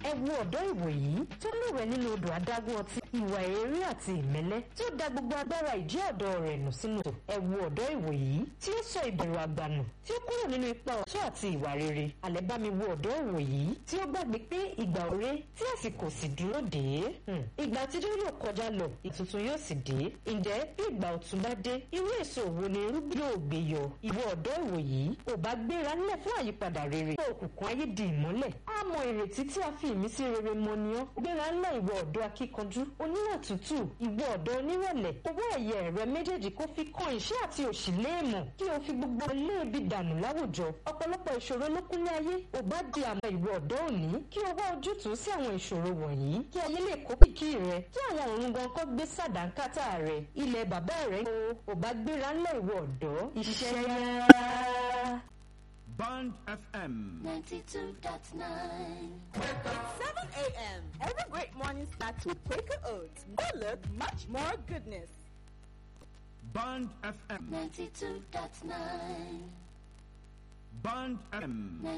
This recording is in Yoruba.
ẹ wo ọ̀dọ́ ìwòyí tó lúwẹ̀ nínú odò adágún ọtí ìwà èrè àti ìmẹ́lẹ́ tí ó da gbogbo agbára ìjẹ́ ọ̀dọ́ rẹ̀ nù sínú odò ẹ wo ọ̀dọ́ ìwòyí tí ó sọ ìbẹ̀rù àgbànù tí ó kúrò nínú ipa ọ̀tún àti ìwà rere àlẹ́ bá mi wo ọ̀dọ́ ìwòyí tí ó gbàgbé pé ìgbà òre tí àsìkò sì dúró dé ìgbà àtijọ́ yóò kọjá lọ ìtuntun yóò sì dé ǹjẹ́ bí ìgbà ọ̀tun bá dé irú èso wo ni irúgbìn yóò gbé yọ ìwọ ọ̀dọ́ ìwòyí ò bá gbéra nílẹ̀ fún àyípadà rere kí òkùnkùn ayé di ìmọ́lẹ̀ á mọ ìrètí tí a fi ìmísí rere mọ ni ọ́ gbéra ńlẹ̀ ìwọ ọ̀dọ́ akíkanjú oníwà tútù ìwọ ọ̀dọ́ onírẹ̀lẹ̀ owó ẹ̀yẹ rẹ méjèèjì kó fi kan ìṣẹ́ àti òṣì léèmọ̀ kí o fi gbogbo léèbi dànù láwùjọ ọ̀pọ̀lọpọ̀ ìṣòro ló kúnlé ayé ò bá di àmọ́ ìwọ ọ̀dọ́ òní kí o wá ojútùú sí àwọn ìṣòro wọ̀nyí kí ayé lè kó kìkì rẹ kí àwọn òrùn gan kọ́ gbé sàdánkátà rẹ ilẹ̀ bàbá rẹ o ò bá gbéra ńlẹ̀ ìwọ ọ̀dọ́ iṣẹ́ yá. Band FM. 92.9. 7 a.m. Every great morning starts with Quaker Oats. Go look, much more goodness. Band FM. 92.9. Band FM.